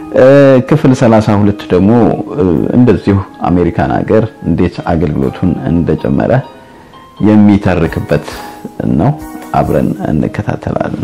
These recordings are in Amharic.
ክፍል 32 ደግሞ እንደዚሁ አሜሪካን ሀገር እንዴት አገልግሎቱን እንደጀመረ የሚተርክበት ነው። አብረን እንከታተላለን።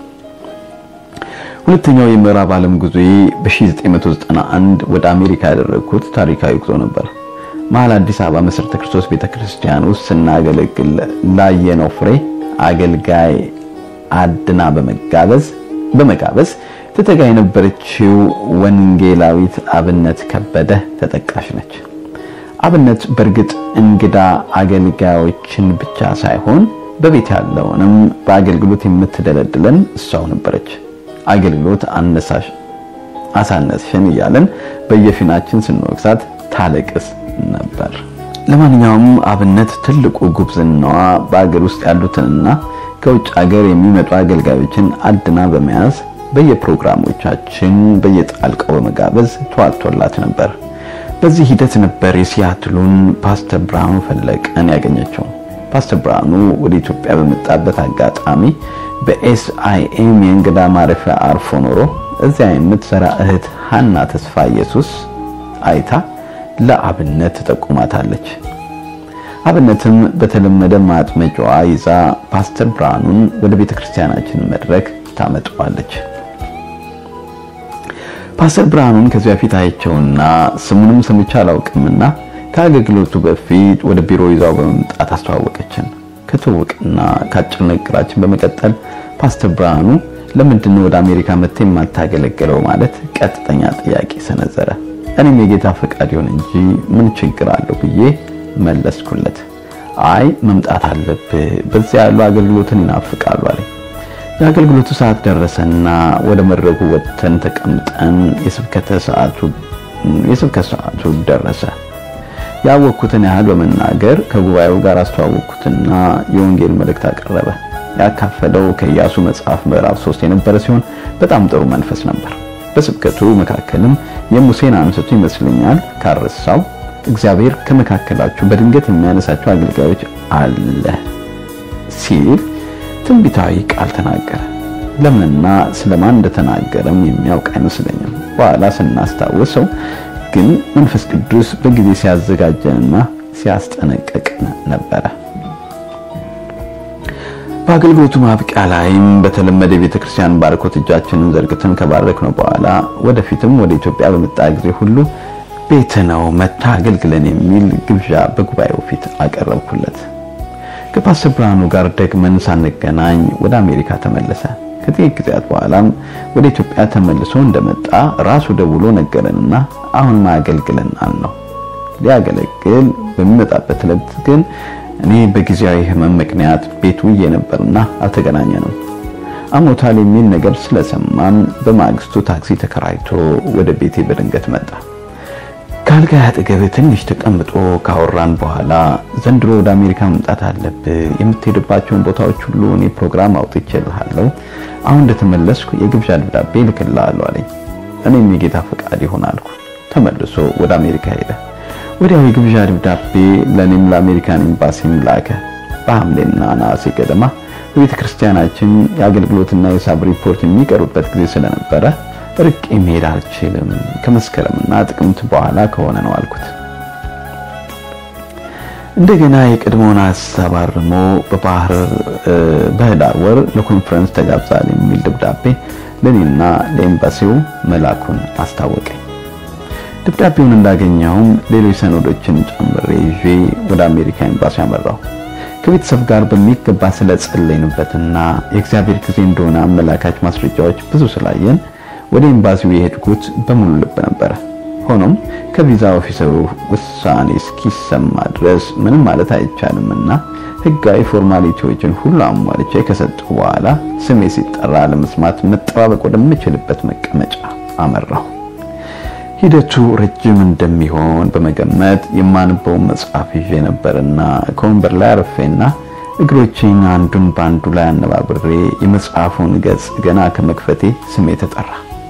ሁለተኛው የምዕራብ ዓለም ጉዞዬ በ1991 ወደ አሜሪካ ያደረግኩት ታሪካዊ ጉዞ ነበር። መሀል አዲስ አበባ መሰረተ ክርስቶስ ቤተክርስቲያን ውስጥ ስናገለግል ላየነው ፍሬ አገልጋይ አድና በመጋበዝ በመጋበዝ ትተጋ የነበረችው ወንጌላዊት አብነት ከበደ ተጠቃሽ ነች። አብነት በእርግጥ እንግዳ አገልጋዮችን ብቻ ሳይሆን በቤት ያለውንም በአገልግሎት የምትደለድለን እሷው ነበረች። አገልግሎት አነሳሽ አሳነስሽን እያለን በየፊናችን ስንወቅሳት ታለቅስ ነበር። ለማንኛውም አብነት ትልቁ ጉብዝናዋ በአገር ውስጥ ያሉትንና ከውጭ ሀገር የሚመጡ አገልጋዮችን አድና በመያዝ በየፕሮግራሞቻችን በየጣልቀው በመጋበዝ ተዋጥቶላት ነበር። በዚህ ሂደት ነበር የሲያትሉን ፓስተር ብርሃኑ ፈለቀን ያገኘችው። ፓስተር ብርሃኑ ወደ ኢትዮጵያ በመጣበት አጋጣሚ በኤስአይኤም የእንግዳ ማረፊያ አርፎ ኖሮ እዚያ የምትሰራ እህት ሀና ተስፋ ኢየሱስ አይታ ለአብነት ተጠቁማታለች። አብነትም በተለመደ ማጥመጫዋ ይዛ ፓስተር ብርሃኑን ወደ ቤተክርስቲያናችን መድረክ ታመጣዋለች። ፓስተር ብርሃኑን ከዚህ በፊት አይቸውና ስሙንም ሰምቼ አላውቅምና ከአገልግሎቱ በፊት ወደ ቢሮ ይዛው በመምጣት አስተዋወቀችን። ከተዋወቅና ከአጭር ንግግራችን በመቀጠል ፓስተር ብርሃኑ ለምንድን ነው ወደ አሜሪካ መጥተህ የማታገለግለው ማለት ቀጥተኛ ጥያቄ ሰነዘረ። እኔም የጌታ ፈቃድ ይሁን እንጂ ምን ችግር አለው ብዬ መለስኩለት። አይ መምጣት አለብህ፣ በዚያ ያሉ አገልግሎትን ይናፍቃሉ አለኝ። የአገልግሎቱ ሰዓት ደረሰና ወደ መድረኩ ወጥተን ተቀምጠን የስብከተ ሰዓቱ የስብከት ሰዓቱ ደረሰ። ያወቅኩትን ያህል በመናገር ከጉባኤው ጋር አስተዋወቅኩትና የወንጌል መልእክት አቀረበ። ያካፈለው ከኢያሱ መጽሐፍ ምዕራፍ 3 የነበረ ሲሆን በጣም ጥሩ መንፈስ ነበር። በስብከቱ መካከልም የሙሴን አንስቶ ይመስለኛል ካረሳው እግዚአብሔር ከመካከላችሁ በድንገት የሚያነሳቸው አገልጋዮች አለ ሲል ትንቢታዊ ቃል ተናገረ። ለምንና ስለማን እንደተናገረም የሚያውቅ አይመስለኝም። በኋላ ስናስታውሰው ግን መንፈስ ቅዱስ በጊዜ ሲያዘጋጀንና ሲያስጠነቅቅን ነበረ። በአገልግሎቱ ማብቂያ ላይም በተለመደ የቤተ ክርስቲያን ባርኮት እጃችንን ዘርግተን ከባረክነው በኋላ ወደፊትም ወደ ኢትዮጵያ በመጣ ጊዜ ሁሉ ቤት ነው መታ አገልግለን የሚል ግብዣ በጉባኤው ፊት አቀረብኩለት። ከፓስተር ብርሃኑ ጋር ደግመን ሳንገናኝ ወደ አሜሪካ ተመለሰ። ከጥቂት ጊዜያት በኋላም ወደ ኢትዮጵያ ተመልሶ እንደመጣ ራሱ ደውሎ ነገረንና አሁን ማገልግለን አልነው። ሊያገለግል በሚመጣበት ዕለት ግን እኔ በጊዜያዊ ሕመም ምክንያት ቤት ውዬ ነበርና አልተገናኘንም። አሞታል የሚል ነገር ስለሰማን በማግስቱ ታክሲ ተከራይቶ ወደ ቤቴ በድንገት መጣ። ከአልጋ አጠገብ ትንሽ ተቀምጦ ካወራን በኋላ ዘንድሮ ወደ አሜሪካ መምጣት አለብህ፣ የምትሄድባቸውን ቦታዎች ሁሉ እኔ ፕሮግራም አውጥቼልሃለሁ። አሁን እንደተመለስኩ የግብዣ ደብዳቤ ልክልሃለሁ አለኝ። እኔም የጌታ ፈቃድ ይሆን አልኩ። ተመልሶ ወደ አሜሪካ ሄደ። ወዲያው የግብዣ ደብዳቤ ለእኔም ለአሜሪካን ኤምባሲም ላከ። በሐምሌና ነሐሴ ገደማ በቤተ ክርስቲያናችን የአገልግሎትና የሂሳብ ሪፖርት የሚቀርብበት ጊዜ ስለነበረ ርቄ መሄድ አልችልም፣ ከመስከረምና ጥቅምት በኋላ ከሆነ ነው አልኩት። እንደገና የቀድሞውን ሀሳብ አርሞ በህዳር ወር ለኮንፈረንስ ተጋብዛል የሚል ደብዳቤ ለእኔና ለኤምባሲው መላኩን አስታወቀኝ። ደብዳቤውን እንዳገኘውም ሌሎች ሰነዶችን ጨምሬ ይዤ ወደ አሜሪካ ኤምባሲ አመራሁ። ከቤተሰብ ጋር በሚገባ ስለጸለይንበትና የእግዚአብሔር ጊዜ እንደሆነ አመላካች ማስረጃዎች ብዙ ስላየን ወደ ኤምባሲው የሄድኩት በሙሉ ልብ ነበረ። ሆኖም ከቪዛ ኦፊሰሩ ውሳኔ እስኪሰማ ድረስ ምንም ማለት አይቻልምና ህጋዊ ፎርማሊቲዎችን ሁሉ አሟልቼ ከሰጠሁ በኋላ ስሜ ሲጠራ ለመስማት መጠባበቅ ወደምችልበት መቀመጫ አመራሁ። ሂደቱ ረጅም እንደሚሆን በመገመት የማንበውን መጽሐፍ ይዤ ነበርና ከወንበር ላይ አርፌና እግሮቼን አንዱን በአንዱ ላይ አነባብሬ የመጽሐፉን ገጽ ገና ከመክፈቴ ስሜ ተጠራ።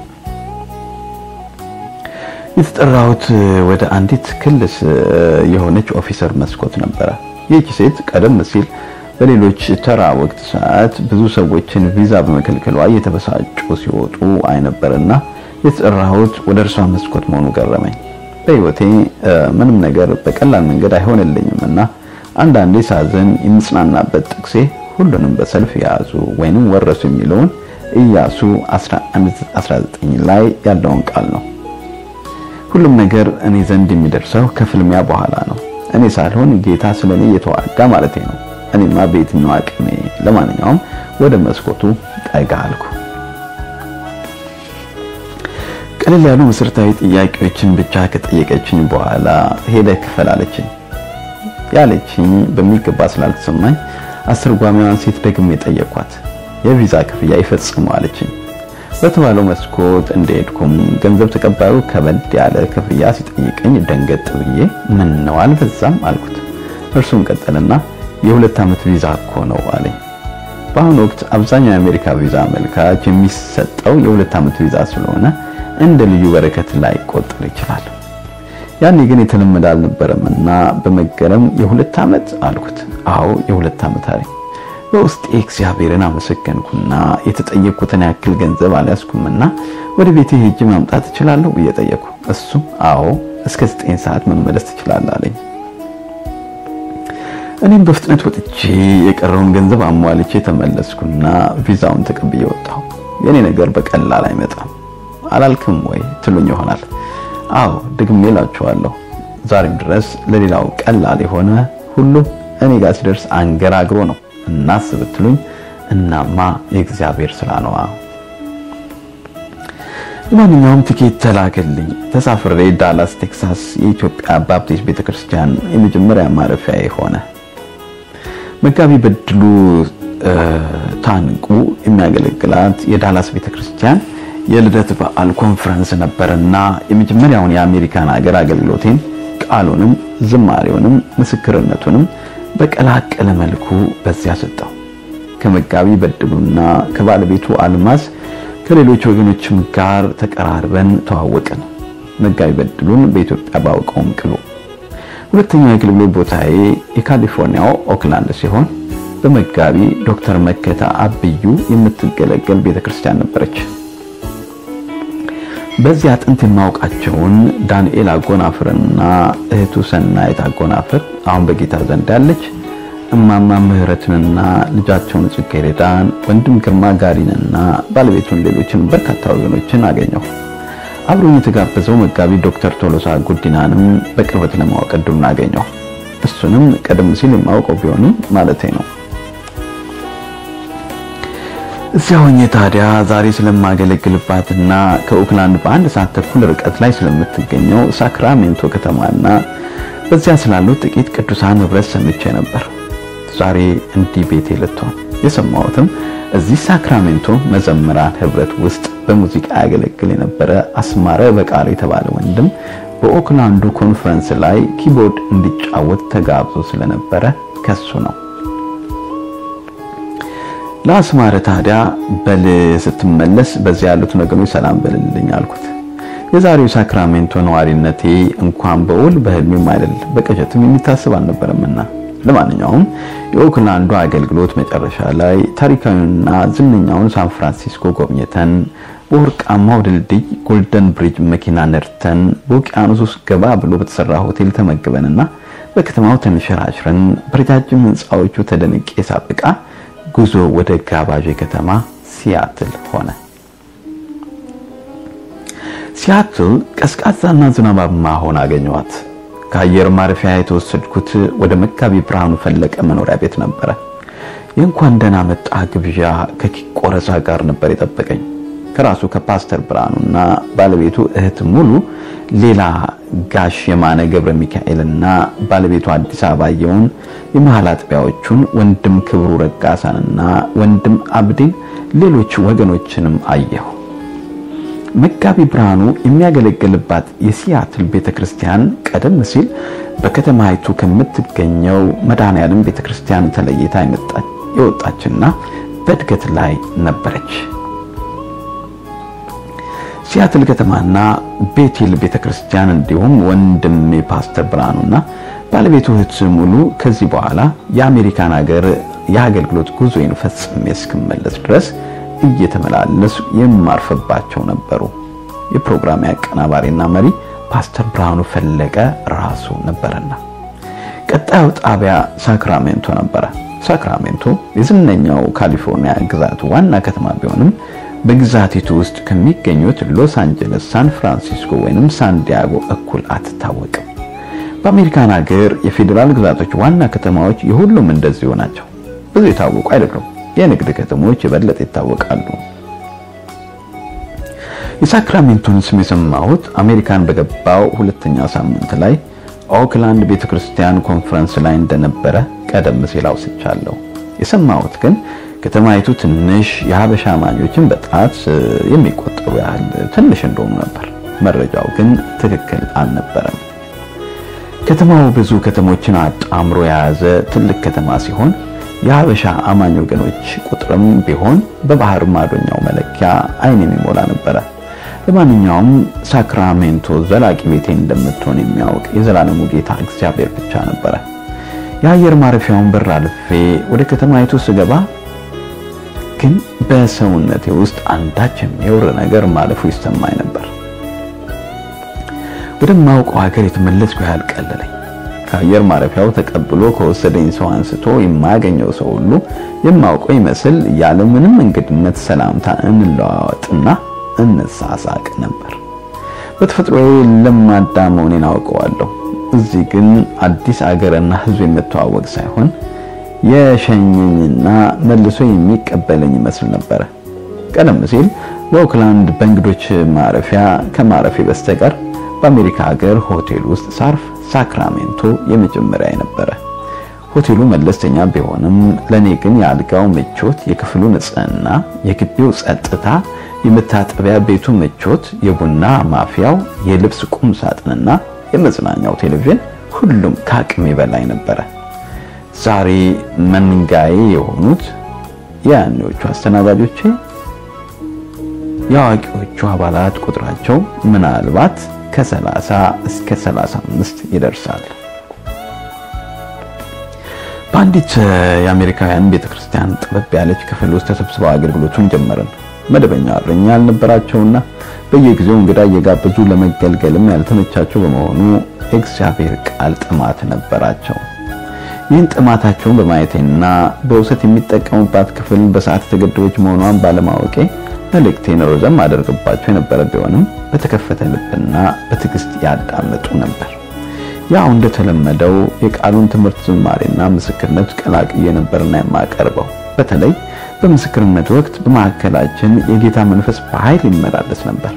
የተጠራሁት ወደ አንዲት ክልስ የሆነች ኦፊሰር መስኮት ነበረ። ይህች ሴት ቀደም ሲል በሌሎች ተራ ወቅት ሰዓት ብዙ ሰዎችን ቪዛ በመከልከሏ እየተበሳጩ ሲወጡ አይነበርና የተጠራሁት ወደ እርሷ መስኮት መሆኑ ገረመኝ። በሕይወቴ ምንም ነገር በቀላል መንገድ አይሆንልኝም እና አንዳንዴ ሳዘን የምጽናናበት ጥቅሴ ሁሉንም በሰልፍ የያዙ ወይንም ወረሱ የሚለውን ኢያሱ 11:19 ላይ ያለውን ቃል ነው። ሁሉም ነገር እኔ ዘንድ የሚደርሰው ከፍልሚያ በኋላ ነው። እኔ ሳልሆን ጌታ ስለኔ እየተዋጋ ማለቴ ነው። እኔማ በየትኛው አቅሜ። ለማንኛውም ወደ መስኮቱ ጠጋ አልኩ። ቀለል ያሉ መሰረታዊ ጥያቄዎችን ብቻ ከጠየቀችኝ በኋላ ሄደህ ክፈል አለችኝ። ያለችኝ በሚገባ ስላልተሰማኝ አስተርጓሚዋን ሴት ደግሜ ጠየኳት። የቪዛ ክፍያ ይፈጽሙ አለችኝ። በተባለው መስኮት እንደሄድኩም ገንዘብ ተቀባዩ ከበድ ያለ ክፍያ ሲጠይቀኝ ደንገጥ ብዬ ምን ነው አልበዛም አልኩት። እርሱም ቀጠልና የሁለት ዓመት ቪዛ እኮ ነው አለኝ። በአሁኑ ወቅት አብዛኛው የአሜሪካ ቪዛ አመልካች የሚሰጠው የሁለት ዓመት ቪዛ ስለሆነ እንደ ልዩ በረከት ላይቆጠር ይችላል። ያኔ ግን የተለመደ አልነበረምና በመገረም የሁለት ዓመት አልኩት። አዎ የሁለት ዓመት አለኝ። በውስጤ እግዚአብሔርን አመሰገንኩና የተጠየቅኩትን ያክል ገንዘብ አልያዝኩምና ወደ ቤቴ ሄጄ ማምጣት እችላለሁ ብዬ ጠየቅኩ። እሱም አዎ እስከ ዘጠኝ ሰዓት መመለስ ትችላለህ አለኝ። እኔም በፍጥነት ወጥቼ የቀረውን ገንዘብ አሟልቼ ተመለስኩና ቪዛውን ተቀብዬ ወጣሁ። የኔ ነገር በቀላል አይመጣም አላልክም ወይ ትሉኝ ይሆናል። አዎ ደግሜ እላችኋለሁ። ዛሬም ድረስ ለሌላው ቀላል የሆነ ሁሉ እኔ ጋር ሲደርስ አንገራግሮ ነው እናስብ ብትሉኝ እናማ የእግዚአብሔር ስራ ነዋ። ለማንኛውም ትኬት ተላከልኝ። ተሳፍሬ ዳላስ ቴክሳስ የኢትዮጵያ ባፕቲስት ቤተክርስቲያን የመጀመሪያ ማረፊያ ሆነ። መጋቢ በድሉ ታንቁ የሚያገለግላት የዳላስ ቤተክርስቲያን የልደት በዓል ኮንፈረንስ ነበርና የመጀመሪያውን የአሜሪካን ሀገር አገልግሎቴን ቃሉንም ዝማሬውንም ምስክርነቱንም በቀላቀለ መልኩ በዚያ ሰጠው። ከመጋቢ በድሉና ከባለቤቱ አልማዝ ከሌሎች ወገኖችም ጋር ተቀራርበን ተዋወቅን። መጋቢ በድሉን በኢትዮጵያ ባውቀውም ቅሉ። ሁለተኛው የአገልግሎት ቦታዬ የካሊፎርኒያው ኦክላንድ ሲሆን በመጋቢ ዶክተር መከታ አብዩ የምትገለገል ቤተክርስቲያን ነበረች። በዚያ ጥንት የማውቃቸውን ዳንኤል አጎናፍርና እህቱ ሰናይት አጎናፍር አሁን በጌታ ዘንድ ያለች እማማ ምህረትንና ልጃቸውን ጽጌረዳን ወንድም ግርማ ጋሪንና ባለቤቱን ሌሎችን በርካታ ወገኖችን አገኘሁ። አብሮኝ የተጋበዘው መጋቢ ዶክተር ቶሎሳ ጉዲናንም በቅርበት ለማወቅ እድሉን አገኘሁ። እሱንም ቀደም ሲል የማውቀው ቢሆንም ማለቴ ነው። እዚያ ሆኜ ታዲያ ዛሬ ስለማገለግልባትና ከኦክላንድ በአንድ ሰዓት ተኩል ርቀት ላይ ስለምትገኘው ሳክራሜንቶ ከተማና በዚያ ስላሉት ጥቂት ቅዱሳን ህብረት ሰምቼ ነበር። ዛሬ እንዲህ ቤቴ ልትሆን የሰማሁትም እዚህ ሳክራሜንቶ መዘምራን ህብረት ውስጥ በሙዚቃ ያገለግል የነበረ አስማረ በቃል የተባለ ወንድም በኦክላንዱ ኮንፈረንስ ላይ ኪቦርድ እንዲጫወት ተጋብዞ ስለነበረ ከሱ ነው። ለአስማረ ታዲያ በል ስትመለስ በዚያ ያሉትን ወገኖች ሰላም በልልኝ አልኩት። የዛሬው ሳክራሜንቶ ነዋሪነቴ እንኳን በውል በህልሜም አይደል በቅዠትም የሚታሰብ አልነበረምና ለማንኛውም የኦክላንዱ አገልግሎት መጨረሻ ላይ ታሪካዊውንና ዝነኛውን ሳን ፍራንሲስኮ ጎብኝተን በወርቃማው ድልድይ ጎልደን ብሪጅ መኪና ነድተን በውቅያኖስ ውስጥ ገባ ብሎ በተሰራ ሆቴል ተመግበንና በከተማው ተንሸራሽረን በረጃጅም ህንፃዎቹ ተደንቄ ሳበቃ ጉዞ ወደ ጋባዥ ከተማ ሲያትል ሆነ። ሲያትል ቀዝቃዛና ዝናባማ ሆና አገኘኋት። ከአየር ማረፊያ የተወሰድኩት ወደ መጋቢ ብርሃኑ ፈለቀ መኖሪያ ቤት ነበረ። የእንኳን ደህና መጣ ግብዣ ከኬክ ቆረሳ ጋር ነበር የጠበቀኝ። ከራሱ ከፓስተር ብርሃኑና ባለቤቱ እህት ሙሉ ሌላ ጋሽ የማነ ገብረ ሚካኤልና ባለቤቱ አዲስ አበባየውን የመሃል አጥቢያዎቹን ወንድም ክብሩ ረጋሳንና ወንድም አብዲን ሌሎች ወገኖችንም አየሁ። መጋቢ ብርሃኑ የሚያገለግልባት የሲያትል ቤተክርስቲያን ቀደም ሲል በከተማይቱ ከምትገኘው መድኃኔዓለም ቤተክርስቲያን ተለይታ የወጣችና በእድገት ላይ ነበረች። ሲያትል ከተማና ቤቴል ቤተክርስቲያን እንዲሁም ወንድሜ ፓስተር ብርሃኑና ባለቤቱ እህት ሙሉ ከዚህ በኋላ የአሜሪካን ሀገር የአገልግሎት ጉዞዬን ፈጽሜ እስክመለስ ድረስ እየተመላለሱ የማርፈባቸው ነበሩ። የፕሮግራም አቀናባሪና መሪ ፓስተር ብርሃኑ ፈለቀ ራሱ ነበረና። ቀጣዩ ጣቢያ ሳክራሜንቶ ነበረ። ሳክራሜንቶ የዝነኛው ካሊፎርኒያ ግዛት ዋና ከተማ ቢሆንም በግዛቲቱ ውስጥ ከሚገኙት ሎስ አንጀለስ፣ ሳን ፍራንሲስኮ ወይንም ሳንዲያጎ እኩል አትታወቅም። በአሜሪካን ሀገር የፌዴራል ግዛቶች ዋና ከተማዎች የሁሉም እንደዚሁ ናቸው። ብዙ የታወቁ አይደሉም። የንግድ ከተሞች የበለጠ ይታወቃሉ። የሳክራሜንቶን ስም የሰማሁት አሜሪካን በገባው ሁለተኛ ሳምንት ላይ ኦክላንድ ቤተክርስቲያን ኮንፈረንስ ላይ እንደነበረ ቀደም ሲል አውስቻለሁ። የሰማሁት ግን ከተማይቱ ትንሽ የሀበሻ አማኞችን በጣት የሚቆጠሩ ያህል ትንሽ እንደሆኑ ነበር። መረጃው ግን ትክክል አልነበረም። ከተማው ብዙ ከተሞችን አጣምሮ የያዘ ትልቅ ከተማ ሲሆን የሀበሻ አማኝ ወገኖች ቁጥርም ቢሆን በባህር ማዶኛው መለኪያ ዓይን የሚሞላ ነበረ። ለማንኛውም ሳክራሜንቶ ዘላቂ ቤቴ እንደምትሆን የሚያውቅ የዘላለሙ ጌታ እግዚአብሔር ብቻ ነበረ። የአየር ማረፊያውን በር አልፌ ወደ ከተማይቱ ስገባ ግን በሰውነቴ ውስጥ አንዳች የሚወር ነገር ማለፉ ይሰማኝ ነበር። ወደማውቀው ሀገር የተመለስኩ ያህል ቀለለኝ። ከአየር ማረፊያው ተቀብሎ ከወሰደኝ ሰው አንስቶ የማገኘው ሰው ሁሉ የማውቀው ይመስል ያለ ምንም እንግድነት ሰላምታ እንለዋወጥና እንሳሳቅ ነበር። በተፈጥሮዬ ለማዳ መሆኔን አውቀዋለሁ። እዚህ ግን አዲስ አገርና ሕዝብ የምተዋወቅ ሳይሆን የሸኘኝና መልሶ የሚቀበለኝ ይመስል ነበረ። ቀደም ሲል በኦክላንድ በእንግዶች ማረፊያ ከማረፌ በስተቀር በአሜሪካ ሀገር ሆቴል ውስጥ ሳርፍ ሳክራሜንቶ የመጀመሪያ ነበረ። ሆቴሉ መለስተኛ ቢሆንም ለኔ ግን የአልጋው ምቾት፣ የክፍሉ ንጽህና፣ የግቢው ጸጥታ፣ የመታጠቢያ ቤቱ ምቾት፣ የቡና ማፊያው፣ የልብስ ቁም ሳጥንና የመዝናኛው ቴሌቪዥን ሁሉም ከአቅሜ በላይ ነበረ። ዛሬ መንጋዬ የሆኑት የያኔዎቹ አስተናጋጆቼ የአዋቂዎቹ አባላት ቁጥራቸው ምናልባት ከ30 እስከ 35 ይደርሳል። በአንዲት የአሜሪካውያን ቤተክርስቲያን ጥበብ ያለች ክፍል ውስጥ ተሰብስበው አገልግሎቱን ጀመርን። መደበኛ እረኛ ያልነበራቸውና በየጊዜው እንግዳ እየጋበዙ ለመገልገልም ያልተመቻቸው በመሆኑ የእግዚአብሔር ቃል ጥማት ነበራቸው። ይህን ጥማታቸውን በማየቴና በውሰት የሚጠቀሙባት ክፍል በሰዓት የተገደበች መሆኗን ባለማወቄ መልእክቴን ረዘም አደርግባቸው የነበረ ቢሆንም በተከፈተ ልብና በትዕግስት ያዳምጡ ነበር። ያው እንደተለመደው የቃሉን ትምህርት ዝማሬና ምስክርነት ቀላቅዬ ነበርና የማቀርበው። በተለይ በምስክርነት ወቅት በማዕከላችን የጌታ መንፈስ በኃይል ይመላለስ ነበር።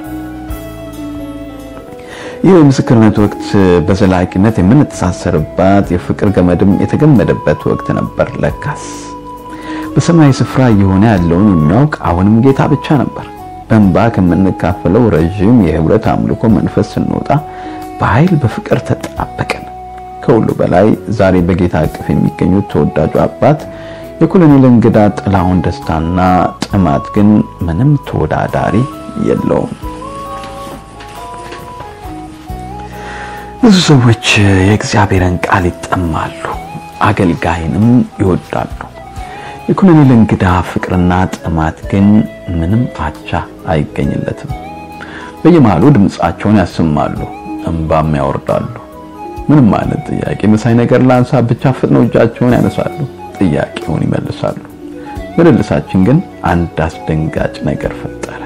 ይህ የምስክርነት ወቅት በዘላቂነት የምንተሳሰርባት የፍቅር ገመድም የተገመደበት ወቅት ነበር። ለካስ በሰማይ ስፍራ እየሆነ ያለውን የሚያውቅ አሁንም ጌታ ብቻ ነበር። በእንባ ከምንካፈለው ረዥም የህብረት አምልኮ መንፈስ ስንወጣ በኃይል በፍቅር ተጣበቅን። ከሁሉ በላይ ዛሬ በጌታ እቅፍ የሚገኙት ተወዳጁ አባት የኮሎኔል እንግዳ ጥላሁን ደስታና ጥማት ግን ምንም ተወዳዳሪ የለውም። ብዙ ሰዎች የእግዚአብሔርን ቃል ይጠማሉ፣ አገልጋይንም ይወዳሉ። የኮሎኔል እንግዳ ፍቅርና ጥማት ግን ምንም አቻ አይገኝለትም። በየመሃሉ ድምፃቸውን ያሰማሉ፣ እንባም ያወርዳሉ። ምንም አይነት ጥያቄ መሳይ ነገር ላንሳ ብቻ ፍጥነው እጃቸውን ያነሳሉ፣ ጥያቄውን ይመልሳሉ። ምልልሳችን ግን አንድ አስደንጋጭ ነገር ፈጠረ።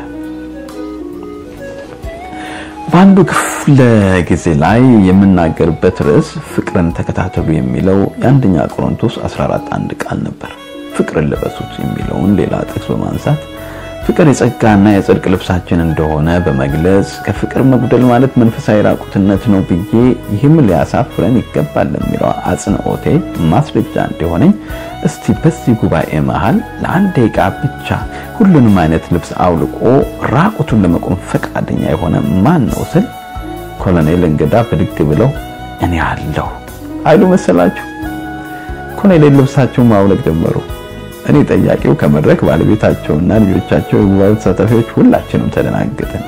በአንዱ ክፍለ ጊዜ ላይ የምናገርበት ርዕስ ፍቅርን ተከታተሉ የሚለው የአንደኛ ቆሮንቶስ 14 አንድ ቃል ነበር። ፍቅርን ልበሱት የሚለውን ሌላ ጥቅስ በማንሳት ፍቅር የጸጋና የጽድቅ ልብሳችን እንደሆነ በመግለጽ ከፍቅር መጉደል ማለት መንፈሳዊ ራቁትነት ነው ብዬ ይህም ሊያሳፍረን ይገባል ለሚለው አጽንኦቴ ማስረጃ እንዲሆነኝ እስቲ በዚህ ጉባኤ መሃል ለአንድ ደቂቃ ብቻ ሁሉንም አይነት ልብስ አውልቆ ራቁቱን ለመቆም ፈቃደኛ የሆነ ማን ነው ስል ኮሎኔል እንግዳ ብድግ ብለው እኔ አለሁ አይሉ መሰላችሁ። ኮሎኔል ልብሳቸውን ማውለቅ ጀመሩ። እኔ ጠያቂው ከመድረክ ባለቤታቸውና ልጆቻቸው የጉባኤው ተሳታፊዎች ሁላችንም ተደናገጥን።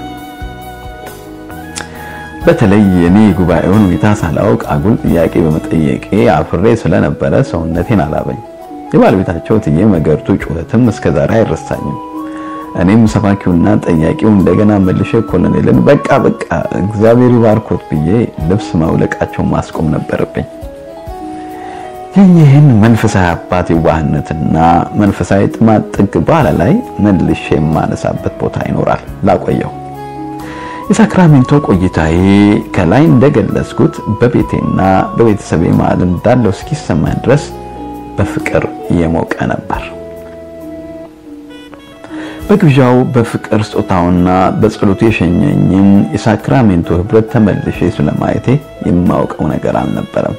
በተለይ እኔ የጉባኤውን ሁኔታ ሳላውቅ አጉል ጥያቄ በመጠየቄ አፍሬ ስለነበረ ሰውነቴን አላበኝ። የባለቤታቸው ትዬ መገርቱ ጩኸትም እስከዛሬ አይረሳኝም። እኔም ሰባኪውና ጠያቂው እንደገና መልሼ ኮሎኔልን በቃ በቃ እግዚአብሔር ይባርኮት ብዬ ልብስ ማውለቃቸው ማስቆም ነበረብኝ። ይህን መንፈሳዊ አባት የዋህነትና መንፈሳዊ ጥማት ጥግ በኋላ ላይ መልሼ የማነሳበት ቦታ ይኖራል። ላቆየው የሳክራሜንቶ ቆይታዬ ከላይ እንደገለጽኩት በቤቴና በቤተሰቤ መሃል እንዳለው እስኪሰማኝ ድረስ በፍቅር የሞቀ ነበር። በግብዣው በፍቅር ስጦታውና በጸሎቱ የሸኘኝን የሳክራሜንቶ ህብረት ተመልሼ ስለማየቴ የማውቀው ነገር አልነበረም።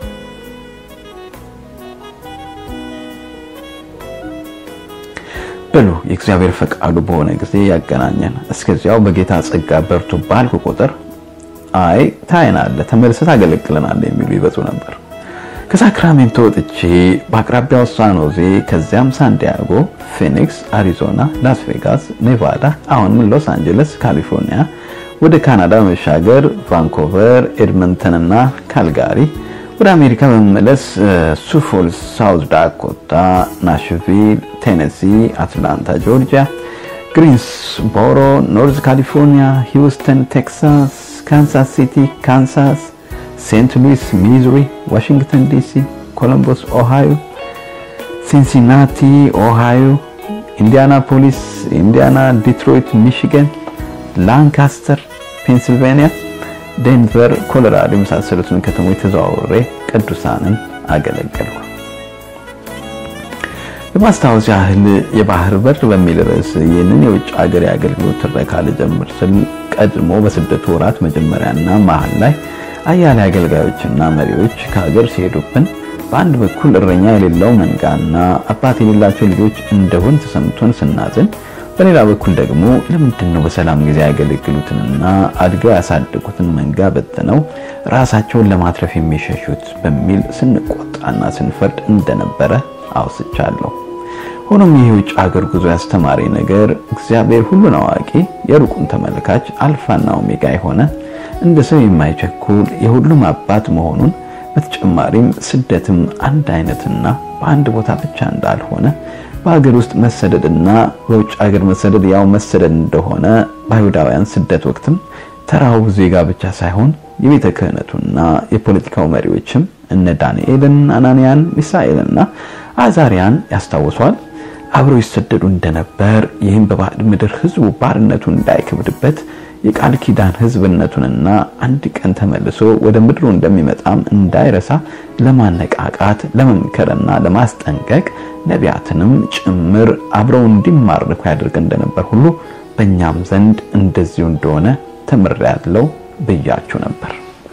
በሉ የእግዚአብሔር ፈቃዱ በሆነ ጊዜ ያገናኘን። እስከዚያው በጌታ ጸጋ በርቱ ባልኩ ቁጥር አይ ታይናለህ፣ ተመልሰህ ታገለግለናለህ የሚሉ ይበዙ ነበር። ከሳክራሜንቶ ወጥቼ በአቅራቢያው ሳን ሆዜ፣ ከዚያም ሳንዲያጎ፣ ፊኒክስ፣ አሪዞና፣ ላስ ቬጋስ፣ ኔቫዳ፣ አሁንም ሎስ አንጀለስ ካሊፎርኒያ፣ ወደ ካናዳ መሻገር ቫንኮቨር፣ ኤድመንተን እና ካልጋሪ ወደ አሜሪካ በመመለስ ሱፎልስ ሳውዝ ዳኮታ፣ ናሽቪል ቴነሲ፣ አትላንታ ጆርጂያ፣ ግሪንስቦሮ ኖርዝ ካሊፎርኒያ፣ ሂውስተን ቴክሳስ፣ ካንሳስ ሲቲ ካንሳስ፣ ሴንት ሉዊስ ሚዙሪ፣ ዋሽንግተን ዲሲ፣ ኮሎምቦስ ኦሃዮ፣ ሲንሲናቲ ኦሃዮ፣ ኢንዲያናፖሊስ ኢንዲያና፣ ዲትሮይት ሚሽገን፣ ላንካስተር ፔንሲልቬኒያ ዴንቨር ኮሎራዶ የመሳሰሉትን ከተሞች ተዘዋውሬ ቅዱሳንን አገለገልኩ። ለማስታወስ ያህል የባህር በር በሚል ርዕስ ይህንን የውጭ ሀገር የአገልግሎት ትረካ ልጀምር ስል ቀድሞ በስደቱ ወራት መጀመሪያና መሀል ላይ አያሌ አገልጋዮችና መሪዎች ከሀገር ሲሄዱብን በአንድ በኩል እረኛ የሌለው መንጋና አባት የሌላቸው ልጆች እንደሆን ተሰምቶን ስናዝን በሌላ በኩል ደግሞ ለምንድን ነው በሰላም ጊዜ ያገለግሉትንና አድገው ያሳደጉትን መንጋ በትነው ራሳቸውን ለማትረፍ የሚሸሹት በሚል ስንቆጣና ስንፈርድ እንደነበረ አውስቻለሁ። ሆኖም ይህ የውጭ ሀገር ጉዞ ያስተማሪ ነገር እግዚአብሔር ሁሉን አዋቂ፣ የሩቁን ተመልካች፣ አልፋና ኦሜጋ የሆነ እንደ ሰው የማይቸኩል የሁሉም አባት መሆኑን በተጨማሪም ስደትም አንድ አይነትና በአንድ ቦታ ብቻ እንዳልሆነ በሀገር ውስጥ መሰደድና በውጭ ሀገር መሰደድ ያው መሰደድ እንደሆነ በአይሁዳውያን ስደት ወቅትም ተራው ዜጋ ብቻ ሳይሆን የቤተ ክህነቱና የፖለቲካው መሪዎችም እነ ዳንኤልን፣ አናንያን፣ ሚሳኤልና አዛሪያን ያስታውሷል አብረው ይሰደዱ እንደነበር ይህም በባዕድ ምድር ሕዝቡ ባርነቱ እንዳይከብድበት የቃል ኪዳን ሕዝብነቱንና አንድ ቀን ተመልሶ ወደ ምድሩ እንደሚመጣም እንዳይረሳ ለማነቃቃት ለመምከርና ለማስጠንቀቅ ነቢያትንም ጭምር አብረው እንዲማርኩ ያደርግ እንደነበር ሁሉ በእኛም ዘንድ እንደዚሁ እንደሆነ ተምሬያለሁ ብያችሁ ነበር።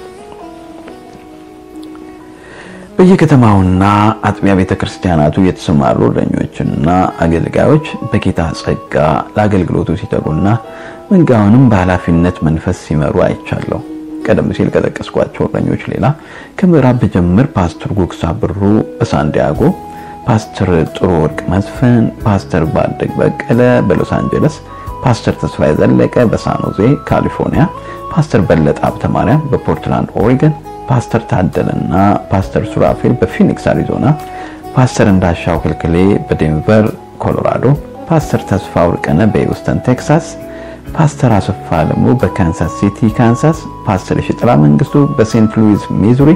በየከተማውና አጥቢያ ቤተ ክርስቲያናቱ የተሰማሩ እረኞችና አገልጋዮች በጌታ ጸጋ ለአገልግሎቱ ሲተጉና መንጋውንም በኃላፊነት መንፈስ ሲመሩ አይቻለሁ። ቀደም ሲል ከጠቀስኳቸው እረኞች ሌላ ከምዕራብ በጀምር ፓስተር ጉግሳ ብሩ በሳንዲያጎ፣ ፓስተር ጥሩ ወርቅ መስፍን፣ ፓስተር ባደግ በቀለ በሎስ አንጀለስ፣ ፓስተር ተስፋዬ ዘለቀ በሳንሆዜ ካሊፎርኒያ፣ ፓስተር በለጠ ሀብተ ማርያም በፖርትላንድ ኦሪገን፣ ፓስተር ታደለና ፓስተር ሱራፌል በፊኒክስ አሪዞና፣ ፓስተር እንዳሻው ክልክሌ በዴንቨር ኮሎራዶ፣ ፓስተር ተስፋ ወርቅነ በሂውስተን ቴክሳስ ፓስተር አሰፋ አለሙ በካንሳስ ሲቲ ካንሳስ፣ ፓስተር የሽጥላ መንግስቱ በሴንት ሉዊስ ሚዙሪ፣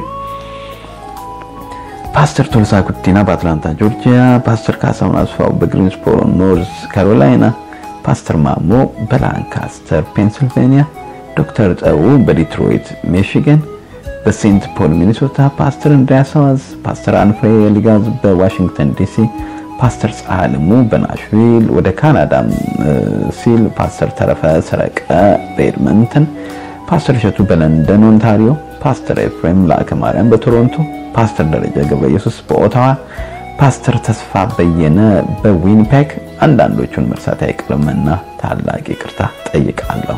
ፓስተር ቶልሳ ኩቲና በአትላንታ ጆርጂያ፣ ፓስተር ካሳሁን አስፋው በግሪንስቦሮ ኖርዝ ካሮላይና፣ ፓስተር ማሞ በላንካስተር ፔንሲልቬኒያ፣ ዶክተር ጠው በዲትሮይት ሚሽገን፣ በሴንት ፖል ሚኒሶታ፣ ፓስተር እንድሪያስ አዋዝ፣ ፓስተር አንፍሬ ሊጋዝ በዋሽንግተን ዲሲ ፓስተር ፀሐልሙ በናሽቪል ወደ ካናዳም ሲል ፓስተር ተረፈ ሰረቀ በኤድመንተን፣ ፓስተር እሸቱ በለንደን ኦንታሪዮ፣ ፓስተር ኤፍሬም ላከ ማርያም በቶሮንቶ፣ ፓስተር ደረጀ ገብረ ኢየሱስ በኦታዋ፣ ፓስተር ተስፋ በየነ በዊኒፔግ አንዳንዶቹን መርሳት አይቀርምና ታላቅ ይቅርታ ጠይቃለሁ።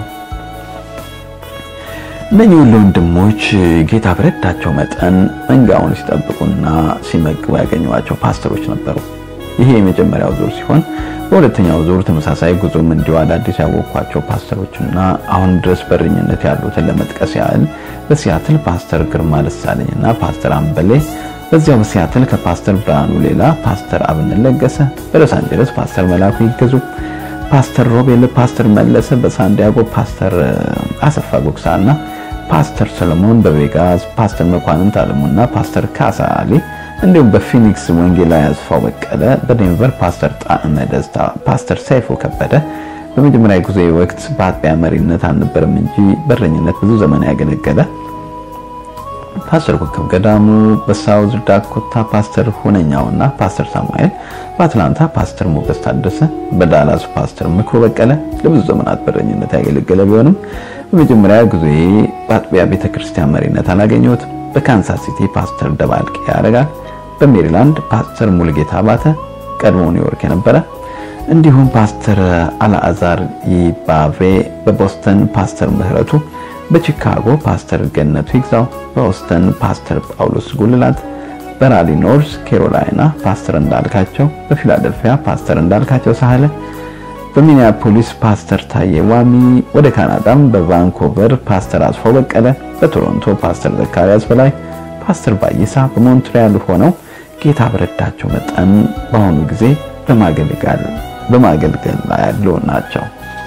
እነኚህ ሁሉ ወንድሞች ጌታ በረዳቸው መጠን መንጋውን ሲጠብቁና ሲመግቡ ያገኟቸው ፓስተሮች ነበሩ። ይሄ የመጀመሪያው ዙር ሲሆን በሁለተኛው ዙር ተመሳሳይ ጉዞም እንዲሁ አዳዲስ ያወቅኳቸው ፓስተሮችና አሁን ድረስ በእረኝነት ያሉትን ለመጥቀስ ያህል በሲያትል ፓስተር ግርማ ደሳለኝና ፓስተር አምበሌ፣ በዚያው በሲያትል ከፓስተር ብርሃኑ ሌላ ፓስተር አብነት ለገሰ፣ በሎስ አንጀለስ ፓስተር መላኩ ይገዙ፣ ፓስተር ሮቤል፣ ፓስተር መለሰ በሳንዲያጎ፣ ፓስተር አሰፋ ጉግሳና ፓስተር ሰለሞን በቬጋስ፣ ፓስተር መኳንንት አለሙና ፓስተር ካሳ አሊ እንዲሁም በፊኒክስ ወንጌላዊ አስፋው በቀለ፣ በዴንቨር ፓስተር ጣዕመ ደስታ፣ ፓስተር ሰይፉ ከበደ በመጀመሪያ ጊዜ ወቅት በአጥቢያ መሪነት አልነበረም እንጂ በረኝነት ብዙ ዘመን ያገለገለ ፓስተር ኮከብ ገዳሙ በሳውዝ ዳኮታ ፓስተር ሁነኛውና ፓስተር ሳሙኤል በአትላንታ ፓስተር ሞገስ ታደሰ በዳላስ ፓስተር ምክሮ በቀለ ለብዙ ዘመናት በረኝነት ያገለገለ ቢሆንም በመጀመሪያ ጊዜ በአጥቢያ ቤተክርስቲያን መሪነት አላገኘሁትም። በካንሳስ ሲቲ ፓስተር ደባልቄ ያደርጋል። በሜሪላንድ ፓስተር ሙልጌታ አባተ ቀድሞ ኒውዮርክ የነበረ እንዲሁም ፓስተር አልአዛር ይባቬ በቦስተን ፓስተር ምህረቱ በቺካጎ ፓስተር ገነቱ ይግዛው በኦስተን ፓስተር ጳውሎስ ጉልላት በራሊ ኖርዝ ኬሮላይና ፓስተር እንዳልካቸው በፊላደልፊያ ፓስተር እንዳልካቸው ሳህለ በሚኒያፖሊስ ፓስተር ታዬ ዋሚ ወደ ካናዳም በቫንኮቨር ፓስተር አስፋው በቀለ በቶሮንቶ ፓስተር ዘካሪያስ በላይ ፓስተር ባይሳ በሞንትሪያል ሆነው ጌታ በረዳቸው መጠን በአሁኑ ጊዜ በማገልገል በማገልገል ላይ ያሉ ናቸው።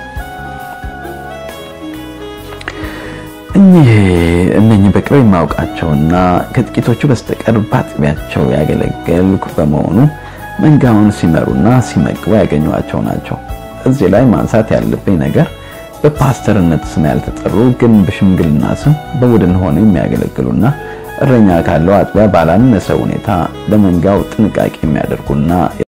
እኚህ እነኚህ በቅርብ የማውቃቸውና ከጥቂቶቹ በስተቀር በአጥቢያቸው ያገለገልኩ በመሆኑ መንጋውን ሲመሩና ሲመግቡ ያገኟቸው ናቸው። እዚህ ላይ ማንሳት ያለብኝ ነገር በፓስተርነት ስም ያልተጠሩ ግን በሽምግልና ስም በቡድን ሆነው የሚያገለግሉና እረኛ ካለው አጥቢያ ባላነሰ ሁኔታ ለመንጋው ጥንቃቄ የሚያደርጉና